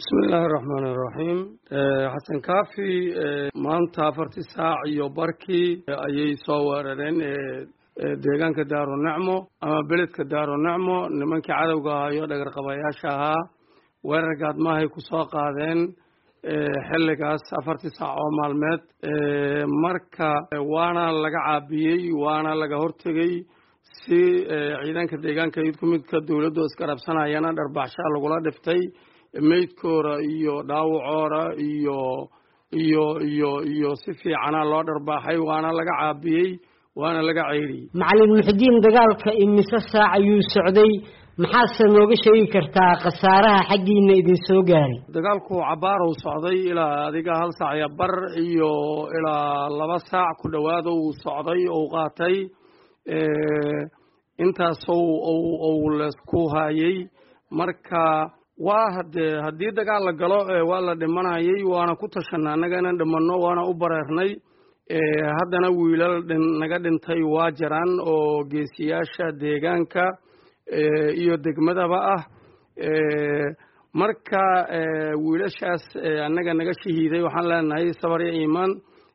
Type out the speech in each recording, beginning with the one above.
bismi illaahi araxmaan iraxiim xasan kaafi maanta afartii saac iyo barkii ayay soo weerareen deegaanka daarunacmo ama beledka daarunacmo nimankii cadowga ahaa iyo dhagarqabayaasha ahaa weerar gaadmaahay ku soo qaadeen xilligaas afartii saac oo maalmeed marka waana laga caabiyey waana laga hortegey si ciidanka deegaanka idku midka dowladdu iskarabsanayana dharbaxshaa lagula dhiftay meydkooda iyo dhaawacoora iyo iyo iyo iyo si fiicana loo dharbaaxay waana laga caabiyey waana laga ceyriyey macalin muxudiin dagaalka imise saac ayuu socday maxaase nooga sheegi kartaa khasaaraha xaggiina idin soo gaaray dagaalku cabaarow socday ilaa adiga hal saac iyo bar iyo ilaa laba saac ku dhowaad uu socday ou qaatay intaas ou leesku haayey marka waa hadee haddii dagaal la galo waa la dhimanayay waana ku tashanay annaga inaan dhimanno waana u bareernay haddana wiilal naga dhintay waa jiraan oo geesiyaasha deegaanka iyo degmadaba ah marka wiilashaas annaga naga shahiiday waxaan leenahay sabar iyo iimaan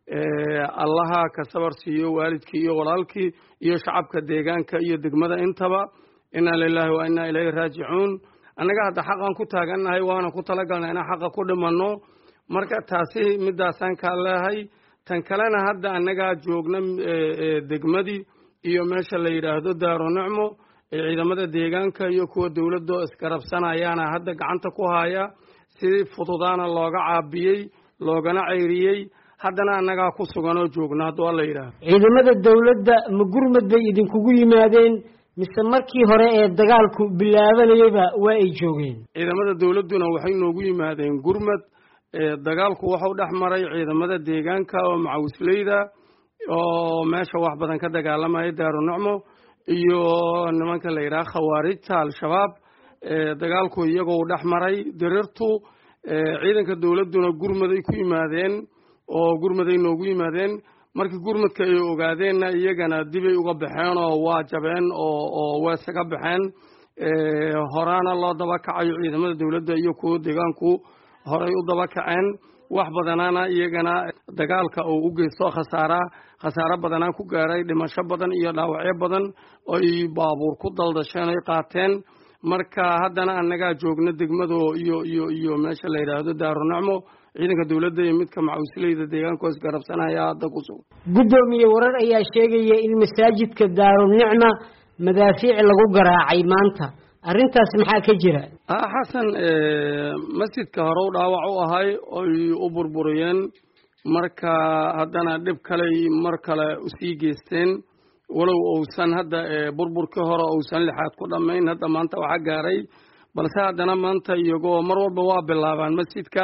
allaha ka sabar siiyo waalidkii iyo walaalkii iyo shacabka deegaanka iyo degmada intaba inaa lilaahi wa inaa ilayhi raajicuun annaga hadda xaqan ku taagannahay waana ku talagalnay inaan xaqa ku dhimanno marka taasi midaasaan kaa leehay tan kalena hadda annagaa joogna degmadii iyo meesha la yidhaahdo daarunicmo ciidamada deegaanka iyo kuwa dowladdo iskarabsanayaana hadda gacanta ku haya si fududaana looga caabiyey loogana ceyriyey haddana annagaa ku sugan oo joogna hadda waa la yidhaahdo ciidamada dowladda ma gurmad bay idinkugu yimaadeen mise markii hore ee dagaalku bilaabanayaba waa ay joogeen ciidamada dowladduna waxay noogu yimaadeen gurmad dagaalku wuxuu dhex maray ciidamada deegaanka oo macawisleyda oo meesha wax badan ka dagaalamaya daarunicmo iyo nimanka la yidhaha khawaarijta al-shabaab dagaalku iyagoo dhex maray dirirtu ciidanka dowladduna gurmaday ku yimaadeen oo gurmaday noogu yimaadeen markii gurmadka ay ogaadeenna iyagana dibay uga baxeen oo waa jabeen oo oo weesaga baxeen horaana loo daba kacayo ciidamada dowladda iyo kuwa deegaanku horay u daba kaceen wax badanaana iyagana dagaalka uu u geysto khasaara khasaaro badanaa ku gaaray dhimasho badan iyo dhaawacyo badan oy baabuur ku daldasheen oy qaateen marka haddana annagaa joogna degmado iyo iyo iyo meesha la yidhaahdo daarunacmo ciidanka dowladda iyo midka macawisleyda deegaanka isgarabsanaya hadda ku sugan guddoomiye warar ayaa sheegaya in masaajidka daarunicma madaafiic lagu garaacay maanta arrintaas maxaa ka jira xasan masjidka hore u dhaawac u ahay oy u burburiyeen marka haddana dhib kaley mar kale usii geysteen walow uusan hadda burburkii hore uusan lixaad ku dhammayn hadda maanta waxa gaaray balse haddana maanta iyagoo mar walba waa bilaabaan masjidka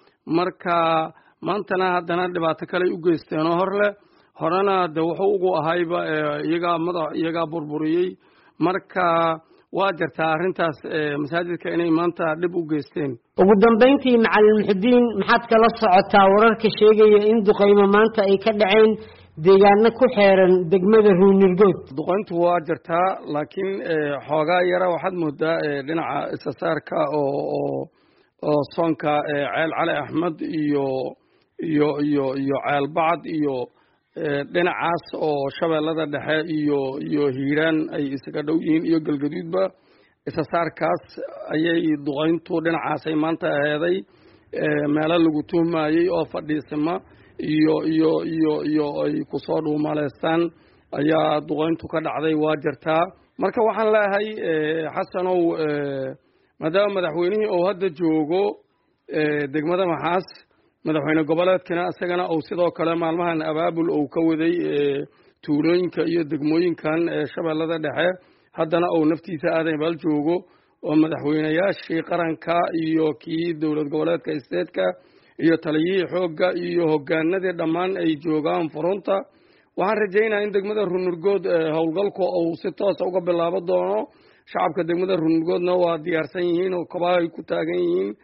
marka maantana haddana dhibaato kaley u geysteenoo hor leh horena de wuxuu ugu ahayba iyagaa madax iyagaa burburiyey marka waa jirtaa arrintaas masaajidka inay maanta dhib u geysteen ugu dambayntii macalin muxudiin maxaad kala socotaa wararka sheegaya in duqaymo maanta ay ka dhaceen deegaano ku xeeran degmada ruunirgood duqayntu waa jirtaa laakiin xoogaa yara waxaad moodaa dhinaca isasaarka oo oo oo soonka ceel cali axmed iyo iyo iyo iyo ceel bacad iyo dhinacaas oo shabeellada dhexe iyo iyo hiiraan ay isaga dhow yihiin iyo galgaduudba isasaarkaas ayay duqayntu dhinacaasay maanta aheeday meelo lagu tuhmayey oo fadhiisima iyo iyo iyo iyo ay kusoo dhuumaleystaan ayaa duqayntu ka dhacday waa jirtaa marka waxaan leeyahay xasanow maadaama madaxweynihii uu hadda joogo degmada maxaas madaxweyne goboleedkana isagana uu sidoo kale maalmahan abaabul uu ka waday tuulooyinka iyo degmooyinkan shabeellada dhexe haddana uu naftiisa aadan baal joogo oo madaxweynayaashii qaranka iyo kii dowlad goboleedka isteedka iyo taliyihii xoogga iyo hogaanadii dhammaan ay joogaan furunta waxaan rajaynaya in degmada runurgood howlgalku uu si toosa uga bilaabo doono shacabka degmada runurgoodna waa diyaarsan yihiin oo kabaha ay ku taagan yihiin